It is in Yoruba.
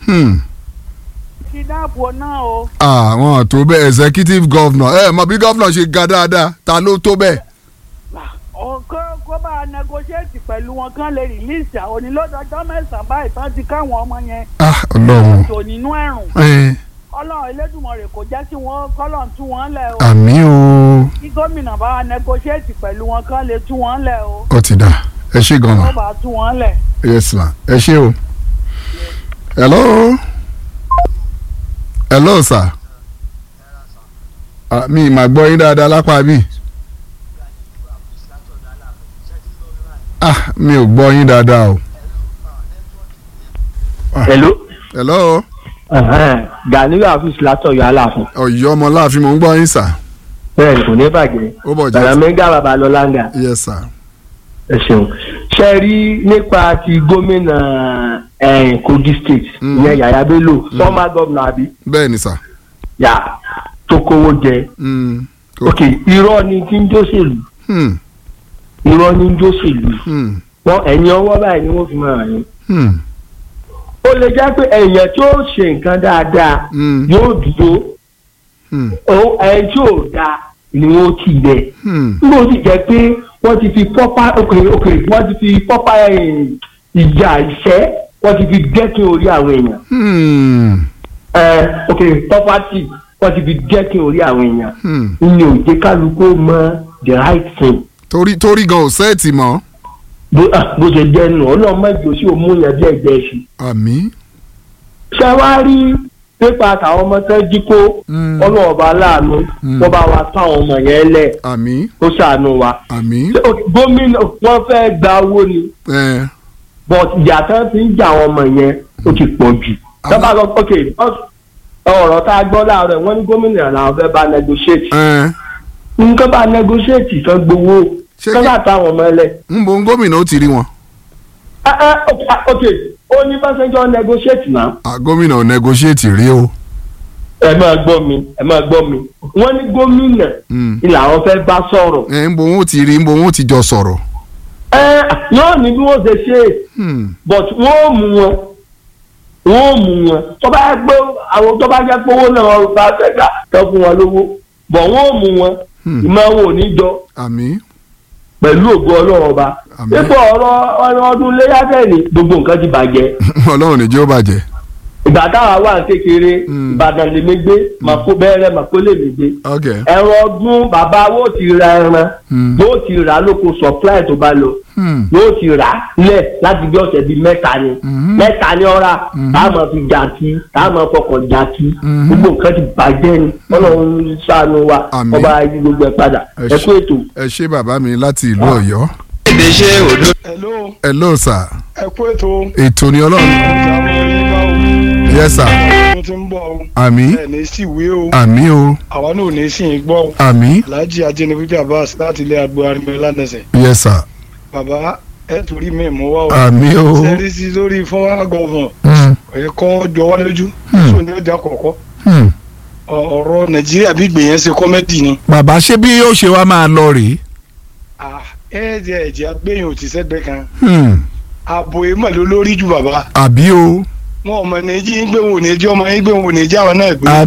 Hmm. kidnap wọn náà o. àwọn tó bẹ́ẹ̀ executive governor ẹ mọ̀ bí governor ṣe ga dáadáa ta ló tó bẹ́ẹ̀. Ọ- kó kó bá a negotiate pẹ̀lú wọn kán lè release àwọn onílọ́dọọjọ́ mẹ́sàn-án báyìí tán ti káwọn ọmọ yẹn ah ọlọ́run tò nínú ẹ̀rùn ẹ ọlọ́run elédùnmọ̀rẹ̀ kò jẹ́ kí wọ́n kọ́lọ̀ tú wọn lẹ̀ o àmì o kí gómìnà bá wa negotiate pẹ̀lú wọn kán lè tú wọn lẹ̀ o ó ti dà ẹ ṣe gan ma wọ́n bá tú wọn lẹ̀. yes ma ẹ ṣe o. hello hello sir ah, mi mà gbọ́ yín dáadáa lápá bí. ah mi ò gbọ́ yín dáadáa o. hello. hello Ganiyu Afis látọ̀yọ̀ aláàfin. ọ̀yọ́ ọmọ láàfin mò ń gbọ́ yín sà. bẹ́ẹ̀ ni kò ní bàjẹ́. ó bọ̀ jẹ́ Bàrámẹ́gà Babalọ́láńgà. yes sir. ẹ ṣeun. ṣe rí nípa ti gómìnà eh, Kogi state Mm. ìyẹn Yàyà Bello former governor àbí bẹ́ẹ̀ ni sà. yà tó kówó jẹ. Mm. ok irọ́ ni tí ń jóṣèlú Hmm. irọ́ ni ń jóṣèlú Hmm. wọn ẹ̀yìn ọwọ́ báyìí ni wọ́n fi máa rìn. Hmm. ó lè jẹ́ pé èèyàn tí ó ṣe nǹkan dáadáa Hmm. yóò dúró Hmm. ó- ẹni tí ò dáa ni wọ́n ti bẹ̀. Hmm. nígbà ó sì jẹ́ pé wọ́n ti fi pọ́pá òkè òkè wọ́n ti fi pọ́pá eh, ìjà ìṣẹ́ wọ́n ti fi dẹ́kin orí àwọn èèyàn Hmm. Eh, òkè pọ́pátì wọ́n ti fi dẹ́kin orí àwọn èèyàn Hmm. ní òjé kálukú mọ the right thing torí torí gan ò sẹ́ẹ̀tì mọ́. bó ah, bó ṣe jẹ́ nù ọlọ́mọ ìjọ sí òmùyàn bí ẹgbẹ́ ṣe. àmì. ṣé wàá rí pépà àtàwọn ọmọ tó jí kó Mm. ọlọ́ọ̀bá láàánú Mm. wọ́n bá wa táwọn ọmọ yẹn lẹ̀ àmì. ó ṣàánú wa. àmì. Ṣé, ok, gómìnà wọ́n fẹ́ gba owó ni. ẹ but ìyá tán ti ń jà àwọn ọmọ yẹn ó ti pọ̀ jù. Àwọn- sábà lọ ok ọ̀rọ̀ tá a gbọ́ láàárọ̀ wọ́n ní gómìnà làwọn fẹ́ bá negotiate. ẹ nǹkan bá negotiate kan gbowó Ṣé kan kí- bá táwọn ọmọ ẹlẹ́. ń bo gómìnà ó ti rí wọn. Ah, ah, ok ah, ok ó ní pásẹ́njọ́ negotiate náà. Ah, gómìnà ò negotiate rí o. ẹ máa gbọ́ mi ẹ máa gbọ́ mi wọ́n ní gómìnà Mm. ni làwọn fẹ́ bá sọ̀rọ̀. ẹ ń bo wọn ó ti rí ń bo wọn ó ti jọ sọ̀rọ̀. ẹ yóò ní bí wọ́n ṣe ṣe é Hmm. but wọ́n ò mú wọn wọ́n ò mú wọn tó bá yẹ pé àwọn tó bá jẹ́ pé owó náà wọ́n bá fẹ́ gbà tó fún wọn lówó bọ̀ wọ́n ò mú wọn Hmm. ìmọ̀ wọn ò ní jọ àmì. pẹ̀lú ògo ọlọ́run ọba Àmín. nípa ọ̀rọ̀ ọ̀rọ̀ ọdún léyàtẹ̀ ni gbogbo nǹkan ti bàjẹ́ ọlọ́run ní jẹ́ ó bàjẹ́. ìgbà táwa wà ní kékeré Hmm. ìbàdàn lèmi gbé màkó bẹ́ẹ̀rẹ̀ màkó lèmi gbé ok. ẹran ọdún bàbá wo ti ra ẹran Hmm. yóò ti rà lóko supply tó bá lọ Hmm. yóò ti rà á lẹ̀ láti bí ọ̀sẹ̀ bíi mẹ́ta ni Mhm. mẹ́ta ni ọ̀ra Mhm. táà máa fi jà kí táà máa fọkàn jà kí Mhm. gbogbo nǹkan ti bàjẹ́ ni ọlọ́run ṣàánú wa Àmín. ọba ayé gbogbo ẹ̀ padà Ẹ ẹ ṣé. kú ètò. ẹ ṣé bàbá mi láti ìlú ọ̀yọ́. èdè ṣe òdo. hello hello sir. ẹ kú ètò ètò ni ọlọ́run. ọjà orin bá o yes sir. ọdún tí ń bọ̀ o àmì. ẹ ní sí ìwé o àmì o. àwa náà ò ní sí í gbọ́ o àmì. alhaji ajínifíjà abbas láti ilé agbo arimẹ lánàṣẹ yes sir. bàbá ẹ torí mi mú wá o àmì o. sẹ́rí sí lórí fọ́nrán gọ̀ọ̀fọ̀n Hmm. ẹ̀kọ́ jọ wá lójú Hmm. sọ ní ọjà kọ̀ọ̀kọ́ Hmm. Ọ- ọ̀rọ̀ nàìjíríà bí gbìyànjú ṣe kọ́mẹ́dì ni bàbá ṣé bí yóò ṣe wá máa lọ rèé. Ah, ẹ jẹ ẹ̀jẹ̀ agbẹ́yìn òtí sẹ́gbẹ́ kan Hmm. ààbò èèmọ̀ ló lórí jù bàbá àbí o. wọn ọmọ ní jí ń gbé wọn ò ní jí ọmọ yín gbé wọn ò ní jí àwọn náà gbé.